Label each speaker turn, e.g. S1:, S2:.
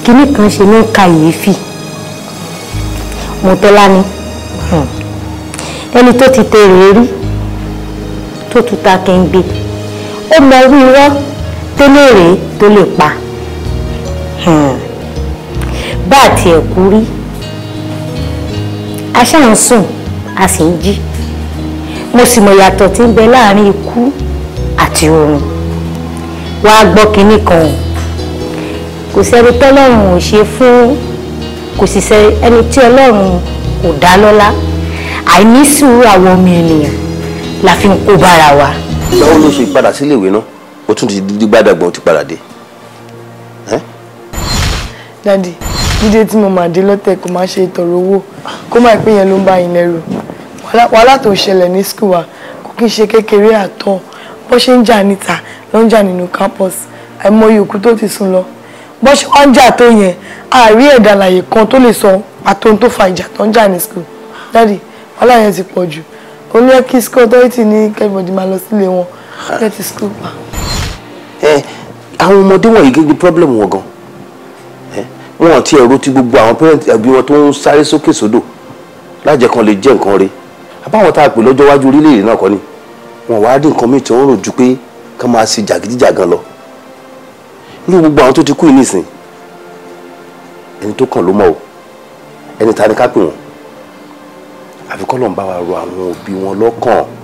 S1: kinní kan ṣe ní kàyéfì Mọ́tọ́lání ẹni tó ti tẹ̀rẹ̀ rí tó tún ta kẹ́ńgbé ó mọ irú irọ́ tó lérè tó lè pa bá àti ẹ̀kú rí a ṣáà ń sùn a sì ń jí mo sì mọ̀ yàtọ̀ tí ń bẹ láàrin ikú àti oorun wàá gbọ́ kinní kan o kò sẹ́ni tọ́lọ́run ò ṣe fún kò sì sẹ́ ẹni tí ọlọ́run kò dá lọ́lá àìní sùúrù àwọn ọmọ ènìyàn la fi ń kó bára wa.
S2: báwo ló ṣe padà sílé ìwé náà ó tún ti di gbàdàgbọ́n ó ti padà dé.
S3: dádì dídé tí mo máa dé lọ́tẹ̀ kó máa ṣe ìtọ̀rọ̀ owó kó má pé yẹn ló ń bá yín lẹ́rù wàhálà tó ṣẹlẹ̀ ní skul wa kò kí n ṣe kékeré àtọ̀ bó ṣe ń jà níta ló ń jà nínú campus àìmọye òkú tó ti sùn lọ bó ṣe wá ń jà tó yẹn àárí ẹ̀dá àlàyé kan tó lè sọ pàtó tó fa ìjà tó ń jà ní skul dádì wàhálà yẹn ti pọ̀ jù ó ní kí skul authority ní kẹ́bọ̀dì máa lọ sílé wọn lẹ́tì skul pa.
S2: ẹ àwọn ọmọdé wọ̀nyí gẹ́gẹ́ problem wọn gan wọn ti ẹ̀rọ ti gbogbo àwọn parent ẹbí wọn tó ń sáré sókè sódò lájẹ kan lè jẹ́ nǹkan re àbáwọn tá a pè lọ́jọ́ iwájú orílẹ̀-èdè náà kọ́ ni wọn wá rí nǹkan míì tí wọ́n rò ju pé ká máa ṣe jàgídíjàgan lọ ní gbogbo àwọn tó ti kú yìí nìsín ẹni tó kàn ló mọ̀ o ẹni ta ni ká pè wọ́n àfi kọ́ lọ́n bá wa rọ àwọn òbí wọn lọ́kàn